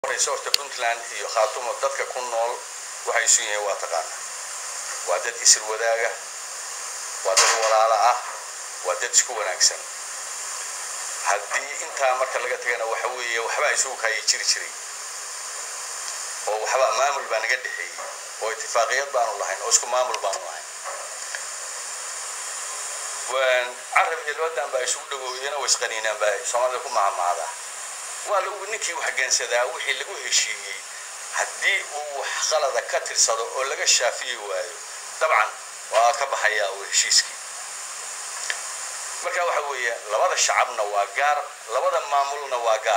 horeysa horta puntland iyo khaatumo dadka ku nool waxay isu yihiin waa taqaana waa dad isir wadaaga waa dad walaala ah waa dad isku wanaagsan haddii intaa marka laga tagana waxa weeye waxbaa isugu kaaya jiri jiray oo waxba maamul baa naga dhexeeyey oo itifaaqiyad baanu lahayn oo isku maamul baanu lahayn carab iyo labadan baa isugu dhawoodeen oo isqaniinaan baa soomaalida ku macamaadaa waa lagu ninkii wax geensadaa wixii lagu heshiiyey haddii uu wax qalada ka tirsado oo laga shaafiyi waayo dabcan waa ka baxayaa uu heshiiskii marka waxa weeye labada shacabna waa gaar labada maamulna waa gaar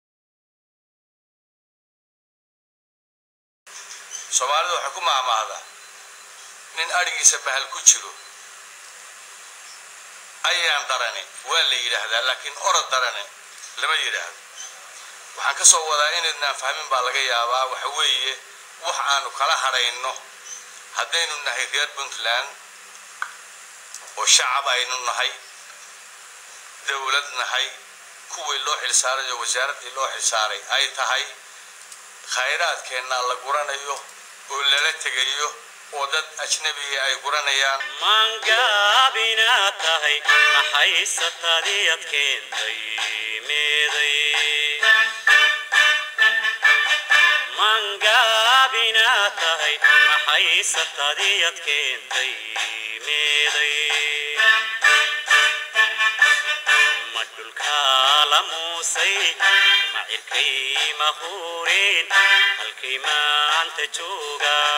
soomaalidu waxay ku maamaahdaa nin adhigiisa bahal ku jiro ayaan darane waa la yidhaahdaa laakiin orod darane lama yidhaahdo waxaan ka soo wadaa inaydnaan fahmin baa laga yaabaa waxa weeye wax aanu kala hadhayno haddaynu nahay reer puntland oo shacab aynu nahay dowlad nahay kuwii loo xilsaaray oo wasaaraddii loo xilsaaray ay tahay khayraadkeenna la guranayo oo lala tegayo oo dad ajnabiga ay guranayaan mangaabinaad tahay maxayse tadiyad keentay meeday mangaabinaad tahay maxayse tadiyad keentay meeday ma dhulkaa la muusay ma cirkay ma huureen halkay maanta joogaa